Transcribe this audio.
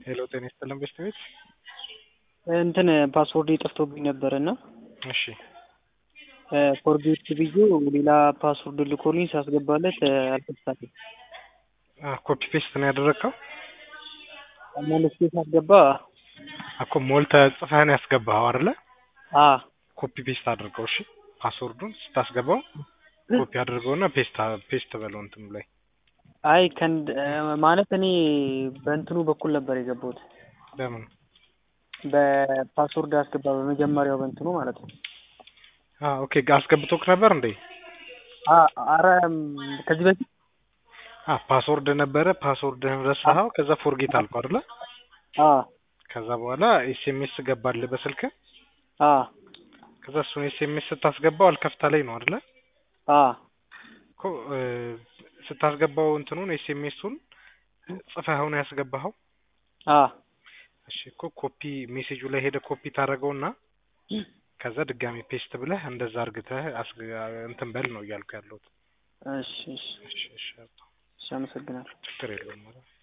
ሄሎ ጤና ይስጥልን በስት ቤት እንትን ፓስወርድ ጠፍቶብኝ ነበር እና እሺ ፎርጌት ብዬው ሌላ ፓስወርድ ልኮልኝ ሳስገባለት አልከፍታለኝ። ኮፒ ፔስት ነው ያደረግከው? መልሼ ሳስገባ እኮ ሞልተህ ጽፈህ ነው ያስገባኸው አይደለ? አ ኮፒ ፔስት አድርገው። እሺ ፓስወርዱን ስታስገባው ኮፒ አድርገውና ፔስት ፔስት በለው እንትኑ ላይ አይ ከንድ ማለት እኔ በእንትኑ በኩል ነበር የገባሁት ለምን በፓስወርድ አስገባ በመጀመሪያው በእንትኑ ማለት ነው። አ ኦኬ አስገብቶክ ነበር እንዴ? አ አረ ከዚህ በፊት አ ፓስወርድ ነበረ ፓስወርድህን ረሳኸው ከዛ ፎርጌት አልከው አይደለ? አ ከዛ በኋላ ኤስኤምኤስ ገባልህ በስልክ አ ከዛ እሱን ኤስኤምኤስ ስታስገባው አልከፍታ ላይ ነው አይደለ? አ እኮ ስታስገባው እንትኑን ኤስኤምኤሱን ጽፈኸው ነው ያስገባኸው? አ እሺ እኮ ኮፒ ሜሴጁ ላይ ሄደ ኮፒ ታደርገውና ከዛ ድጋሚ ፔስት ብለህ እንደዛ አርግተህ እንትን በል ነው እያልኩ ያለሁት። እሺ እሺ እሺ እሺ እሺ አመሰግናለሁ። ችግር የለውም ማለት